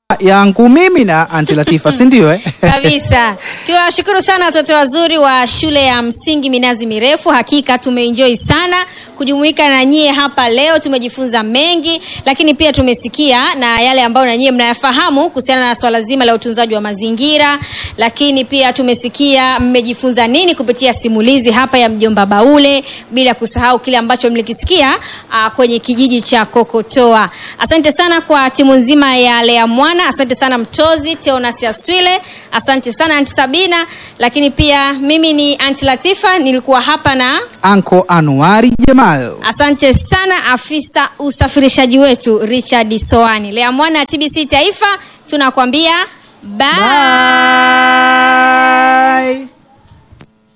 yangu mimi na Anti Latifa, si ndio eh? kabisa tuwashukuru sana watoto wazuri wa shule ya msingi minazi mirefu hakika tumeenjoy sana kujumuika na nyie hapa leo tumejifunza mengi lakini pia tumesikia na yale ambayo na nyie mnayafahamu kuhusiana na swala zima la utunzaji wa mazingira lakini pia tumesikia mmejifunza nini kupitia simulizi hapa ya mjomba baule bila kusahau kile ambacho mlikisikia uh, kwenye kijiji cha kokotoa asante sana kwa timu nzima ya lea mwana asante sana mtozi teonas aswile asante sana anti sabina lakini pia mimi ni anti latifa nilikuwa hapa na Anko Anuari Jamal. asante sana afisa usafirishaji wetu richard soani lea mwana tbc taifa tunakwambia bye. Bye.